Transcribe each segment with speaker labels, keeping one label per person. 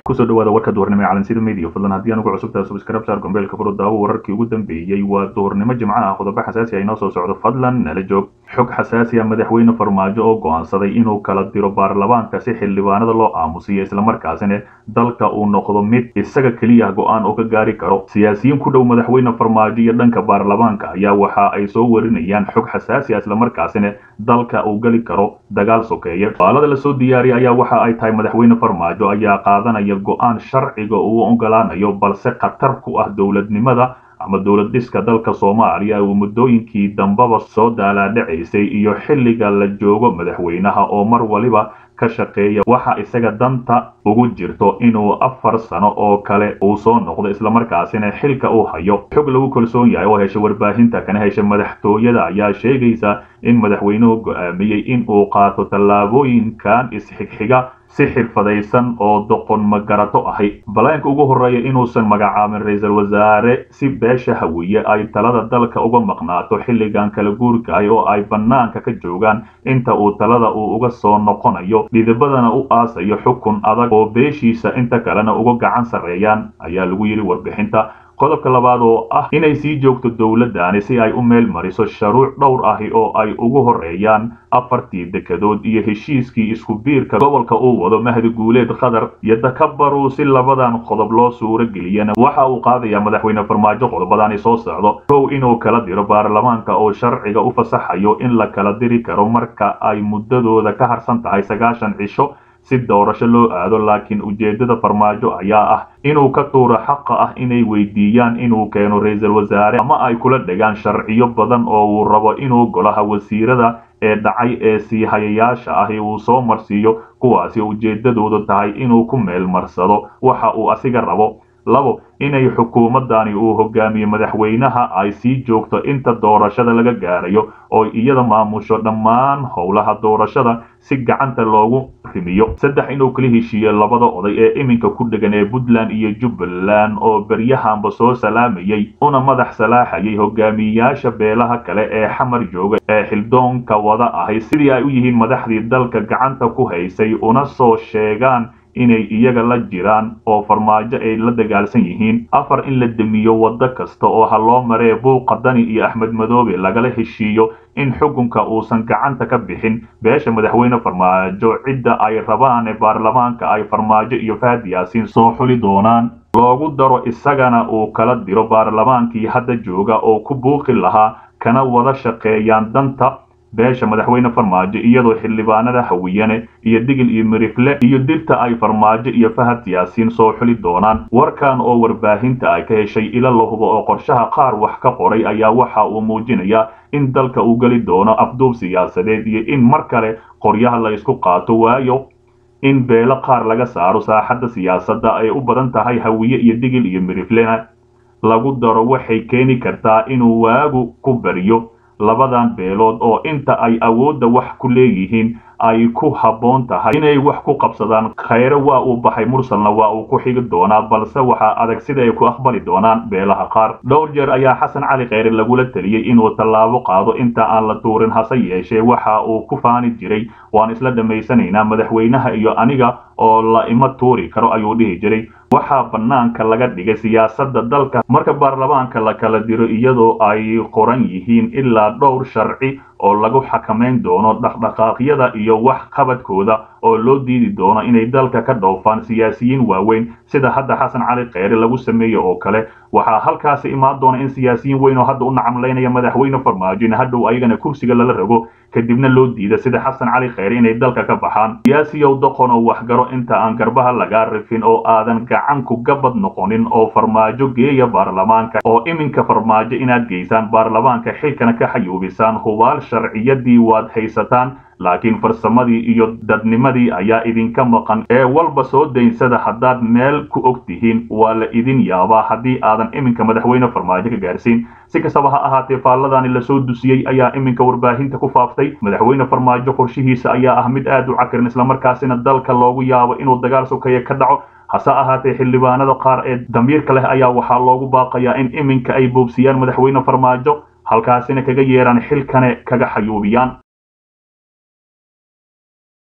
Speaker 1: kusoo dhawaada warka duhurnimo ee calansida media fadlan haddii aan ugu cusubtahay subscribe saar gombeelka furo daawo wararkii ugu dambeeyey waa duhurnimo jimco ah qodobo xasaasi ah inoo soo socdo fadlan nala joog xog xasaasi ah madaxweyne farmaajo oo go'aansaday inuu kala diro baarlamaanka si xildhibaanada loo aamusiyo islamarkaasina dalka uu noqdo mid isaga keliya go'aan oo ka gaari karo siyaasiyiin ku dhow madaxweyne farmaajo iyo dhanka baarlamaanka ayaa waxa ay soo warinayaan xog xasaasi ah islamarkaasina dalka uu geli karo dagaal sokeeye faalada lasoo diyaariyay ayaa waxa ay tahay madaxweyne farmaajo ayaa qaadanaya go-aan sharciga uu ogolaanayo balse khatar ku ah dowladnimada ama dowlad dhiska dalka soomaaliya uu muddooyinkii dambaba soo daalaadhacaysay iyo xilliga la joogo madaxweynaha oo mar waliba ka shaqeeya waxa isaga danta ugu jirto inuu afar sano oo kale uu soo noqdo islamarkaasina xilka uu hayo xog lagu kalsoon yahay oo hesha warbaahinta kana hesha madaxtooyada ayaa sheegaysa in madaxweynuhu go'aamiyey in uu qaato tallaabooyinkan isxigxiga si xirfadaysan oo doqon magarato ahi balaanka ugu horreeya inuusan magacaabin ra-iisul wasaare si beesha hawiye ay talada dalka uga maqnaato xilligan kala guurkaay oo ay bannaanka ka joogaan inta uu talada uu uga soo noqonayo dhidibadana u aasayo xukun adag oo beeshiisa inta kalena uga gacan sarreeyaan ayaa lagu yidhi warbixinta qodobka labaad oo ah inay sii joogto dowladdaani si ay u meel mariso sharuuc dhowr ahi oo ay ugu horreeyaan afartii dekedood iyo heshiiskii isku biirka gobolka uu wado mahdi guuleed qatar iyo takabaruu si labadan qodob loo suuro geliyana waxa uu qaadayaa madaxweyne farmaajo qodobadani soo socdo kow inuu kala diro baarlamaanka oo sharciga u fasaxayo in la kala diri karo marka ay muddadooda ka harsan tahay sagaashan cisho si doorasho loo aado laakiin ujeeddada farmaajo ayaa ah inuu ka tuuro xaqa ah inay weydiiyaan inuu keeno ra-iisul wasaare ama ay kula dhegaan sharciyo badan oo uu rabo inuu golaha wasiirada ee dhacay ee sii hayayaasha ahi uu soo marsiiyo kuwaasi ujeeddadoodu tahay inuu ku meel marsado waxa uu asiga rabo labo inay xukuumaddani uu hogaamiye madaxweynaha ay sii joogto inta doorashada laga gaarayo oo iyada maamusho dhammaan howlaha doorashada si gacanta loogu rimiyo saddex inuu kala heshiiyo labada oday ee iminka ku dhegan ee puntland iyo jubbaland oo beryahanba soo salaamayey una madax salaaxayay hogaamiyeyaasha beelaha kale ee xamar jooga ee xildoonka wada ahay sidii ay u yihiin madaxdii dalka gacanta ku haysay una soo sheegaan inay iyaga la jiraan oo farmaajo ay la dagaalsan yihiin afar in la demiyo waddo kasta oo ha loo maree buuqa dani iyo axmed madoobe lagala heshiiyo in xukunka uusan gacanta ka bixin beesha madaxweyne farmaajo cidda ay rabaan ee baarlamaanka ay farmaajo iyo fahad yaasiin soo xuli doonaan loogu daro isagana uu kala diro baarlamaankii hadda jooga oo ku buuqi lahaa kana wada shaqeeyaan danta beesha madaxweyne farmaajo iyadoo xildhibaanada hawiyane iyo digil iyo mirifle iyo dirta ay farmaajo iyo fahad yaasiin soo xuli doonaan warkan oo warbaahinta ay ka heshay ila la hubo oo qorshaha qaar wax ka qoray ayaa waxa uu muujinayaa in dalka uu geli doono afduub siyaasadeed iyo in mar kale qoryaha la isku qaato waayo in beelo qaar laga saaro saaxadda siyaasadda ay u badan tahay hawiye iyo digil iyo miriflena lagu daro waxay keeni kartaa inuu waagu ku bariyo labadan beelood oo inta ay awoodda wax ku leeyihiin ay ku habboon tahay inay wax ku qabsadaan khayre waa uu baxay mursalna waa uu ku xigi doonaa balse waxaa adag sida ay ku aqbali doonaan beelaha qaar dhowr jeer ayaa xasan cali khayre lagula teliyey inuu tallaabo qaado inta aan la tuurin hase yeeshee waxa uu ku faani jiray waan isla dhammaysanaynaa madaxweynaha iyo aniga oo la ima tuuri karo ayuu dhihi jiray waxaa bannaanka laga dhigay siyaasadda dalka marka baarlamaanka la kala diro iyadoo ay qoran yihiin ilaa dhowr sharci oo lagu xakamayn doono dhaqdhaqaaqyada iyo wax qabadkooda oo loo diidi doono inay dalka ka dhoofaan siyaasiyiin waaweyn sida hadda xasan cali kheyre lagu sameeye oo kale waxaa halkaasi imaan doona in siyaasiyiin weyn oo hadda u nacamlaynaya madaxweyne farmaajo in hadhow ayagana kursiga lala rago kadibna loo diida sida xasan cali kheyre inay dalka ka baxaan siyaasiyow doqon oo waxgaro inta aan garbaha lagaa rifin oo aadan gacanku gabad noqonin oo farmaajo geeya baarlamaanka oo iminka farmaajo inaad geysaan baarlamaanka xilkana ka xayuubisaan hubaal sharciyadii waad haysataan laakiin farsamadii iyo dadnimadii ayaa idinka maqan ee walba soo daynsada haddaad meel ku og tihiin waa la idin yaabaa haddii aadan iminka madaxweyne farmaajo ka gaarsiin si kastaba ha ahaatee faalladani lasoo dusiyey ayaa iminka warbaahinta ku faaftay madaxweyne farmaajo qorshihiisa ayaa ah mid aad u cakirin islamarkaasina dalka loogu yaabo inuu dagaal sokeeye ka dhaco hase ahaatee xildhibaanada qaar ee damiirka leh ayaa waxaa loogu baaqayaa in iminka ay boobsiyaan madaxweyne farmaajo halkaasina kaga yeeraan xilkane kaga xayuubiyaan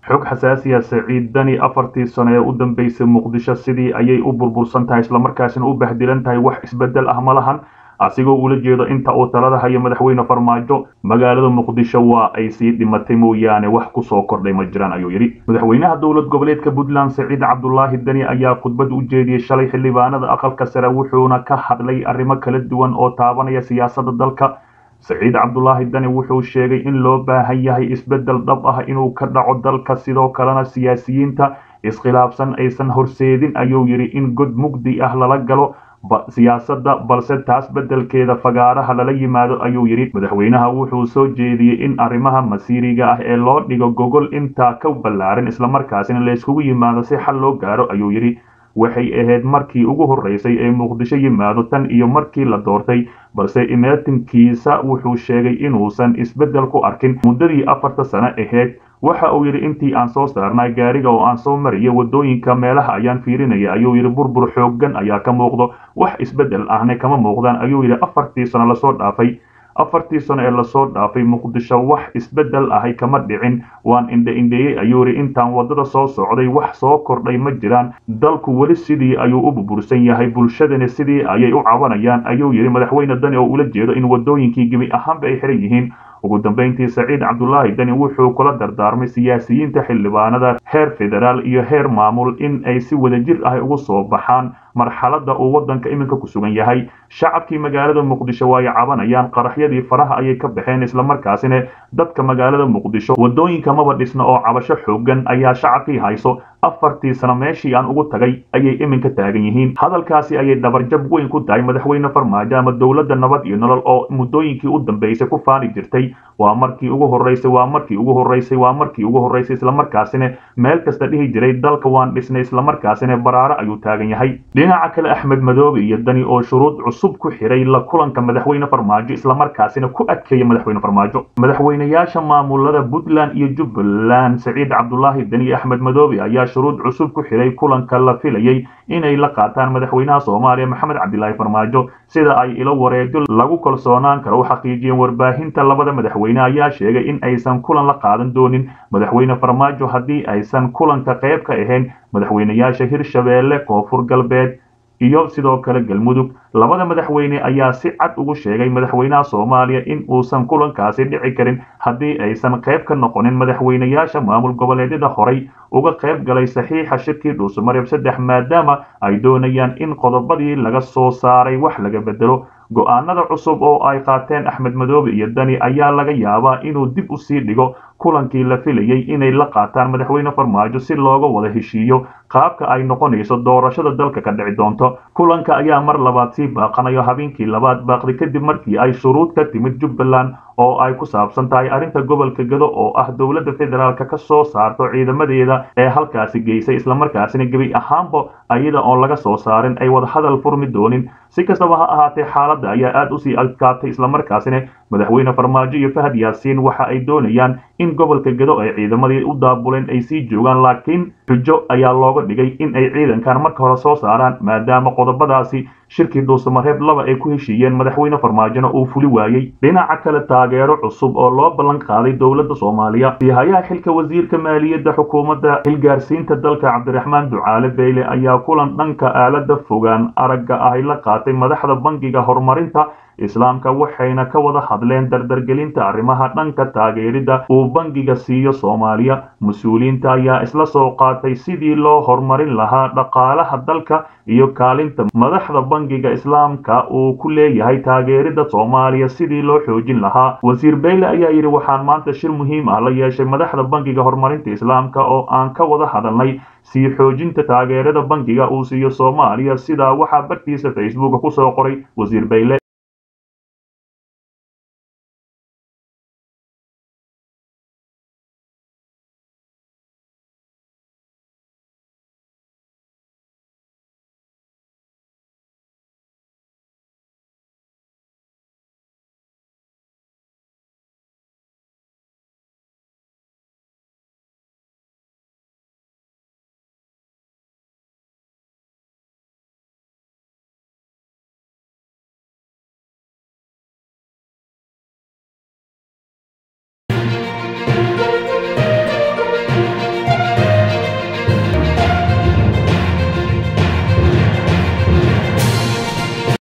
Speaker 1: xog xasaasiya saciid dani afartii sano ee u dambeysay muqdisho sidii ayay u burbursan tahay islamarkaasina u bahdilan tahay wax isbedel ah ma lahan asigoo ula jeedo inta uu talada hayo madaxweyne farmaajo magaalada muqdisho waa ay sii dhimatay mooyaane wax kusoo kordhay ma jiraan ayuu yidhi madaxweynaha dowlad goboleedka puntland saciid cabdulaahi deni ayaa khudbad u jeediyey shalay xildhibaanada aqalka sare wuxuuna ka hadlay arrimo kala duwan oo taabanaya siyaasadda dalka saciid cabdulaahi dani wuxuu sheegay in loo baahan yahay isbeddel dhab ah inuu ka dhaco dalka sidoo kalena siyaasiyiinta iskhilaafsan aysan horseedin ayuu yidhi in god mugdi ah lala galo siyaasadda balse taas beddelkeeda fagaaraha lala yimaado ayuu yidhi madaxweynaha wuxuu soo jeediyey in arrimaha masiiriga ah ee loo dhigo gogol intaa ka ballaaran islamarkaasina layskugu yimaado si xal loo gaaro ayuu yidhi waxay ahayd markii ugu horreysay ee muqdisho yimaado tan iyo markii la doortay balse imaatinkiisa wuxuu sheegay inuusan isbeddel ku arkin muddadii afarta sano ahayd waxa uu yidhi intii aan soo saarnay gaariga oo aan soo mariyay waddooyinka meelaha ayaan fiirinaya ayuu yidhi burbur xooggan ayaa ka muuqdo wax isbeddel ahna kama muuqdaan ayuu yidhi afartii sano lasoo dhaafay afartii sano ee lasoo dhaafay muqdisho wax isbeddel ahay kama dhicin waan indhe indheeyey ayuu yidhi intaan waddada soo socday wax soo kordhay ma jiraan dalku weli sidii ayuu u burbursan yahay bulshadani sidii ayay u cabanayaan ayuu yidhi madaxweyne dani oo ula jeedo in waddooyinkii gebi ahaanba ay xiran yihiin ugu dambeyntii saciid cabdulaahi deni wuxuu kula dardaarmay siyaasiyiinta xildhibaanada heer federaal iyo heer maamul in ay si wadajir ah ugu soo baxaan marxaladda uu waddanka iminka ku sugan yahay shacabkii magaalada muqdisho waa ay cabanayaan qaraxyadii faraha ayay ka baxeen islamarkaasina dadka magaalada muqdisho waddooyinka maba dhisna oo cabasho xoogan ayaa shacabkii hayso afartii sano meeshii aan ugu tagay ayay iminka taagan yihiin hadalkaasi ayay dhabarjab weyn ku tahay madaxweyne farmaajo ama dowladda nabad iyo nolol oo muddooyinkii u dambeysay ku faani jirtay waa markii ugu horreysay waa markii ugu horreysay waa markii ugu horreysay islamarkaasina meel kasta dhihi jiray dalka waan dhisnay islamarkaasina baraaro ayuu taagan yahay dhinaca kale axmed madoobe iyo dani oo shuruud cusub ku xiray la kulanka madaxweyne farmaajo islamarkaasina ku adkeeya madaxweyne farmaajo madaxweynayaasha maamulada puntland iyo jubbaland saciid cabdulaahi dani iyo axmed madoobe ayaa shuruud cusub ku xiray kulanka la filayay inay la qaataan madaxweynaha soomaaliya maxamed cabdilaahi farmaajo sida ay ilo wareejo lagu kalsoonaan karo u xaqiijiyeen warbaahinta labada madaxweyne ayaa sheegay in aysan kulan la qaadan doonin madaxweyne farmaajo haddii aysan kulanka qayb ka ahayn madaxweynayaasha hirshabeelle koonfur galbeed iyo sidoo kale galmudug labada madaxweyne ayaa si cad ugu sheegay madaxweynaha soomaaliya in uusan kulankaasi dhici karin haddii aysan qayb ka noqonin madaxweynayaasha maamul goboleedyada horay uga qayb galay saxiixa shirkii dhuusamareeb saddex maadaama ay doonayaan in qodobadii laga soo saaray wax laga bedelo go-aanada cusub oo ay qaateen axmed madoobe iyo dani ayaa laga yaabaa inuu dib u sii dhigo kulankii la filayay inay la qaataan madaxweyne farmaajo si looga wada heshiiyo qaabka ay noqonayso doorashada dalka ka dhici doonto kulanka ayaa mar labaad sii baaqanayo habeenkii labaad baaqday kadib markii ay shuruud ka timid jubbaland oo ay ku saabsan tahay arrinta gobolka gado oo ah dowladda federaalka ka soo saarto ciidamadeeda ee halkaasi geysay islamarkaasina gebi ahaanba ayada oon laga soo saarin ay wadahadal furmi doonin si kastaba ha ahaatee xaaladda ayaa aad usii adkaatay islamarkaasina madaxweyne farmaajo iyo fahad yaasiin waxa ay doonayaan in gobolka gado ay ciidamadii u daabuleen ay sii joogaan laakiin xujo ayaa looga dhigay in ay ciidankan marka hore soo saaraan maadaama qodobadaasi shirkii dhuusamareeb laba ay ku heshiiyeen madaxweyne farmaajona uu fuli waayey dhinaca kale taageero cusub oo loo ballan qaaday dowladda soomaaliya sihayaha xilka wasiirka maaliyadda xukuumadda xilgaarsiinta dalka cabdiraxmaan ducaale beyle ayaa kulan dhanka aalada fogaan aragga ahy la qaatay madaxda bangiga horumarinta islaamka waxayna ka wada hadleen dardargelinta arrimaha dhanka taageeridda uu bangiga siiyo soomaaliya mas-uuliyiinta ayaa isla soo qaatay sidii loo horumarin lahaa dhaqaalaha dalka iyo kaalinta madaxda bangiga islaamka uu ku leeyahay taageeridda soomaaliya sidii loo xoojin lahaa wasiir beyle ayaa yidhi waxaan maanta shir muhiim ah la yeeshay madaxda bangiga horumarinta islaamka oo aan ka wada hadalnay sii xoojinta taageerada bangiga uu siiyo soomaaliya sidaa waxaa bartiisa facebook kusoo qoray wasiir beyle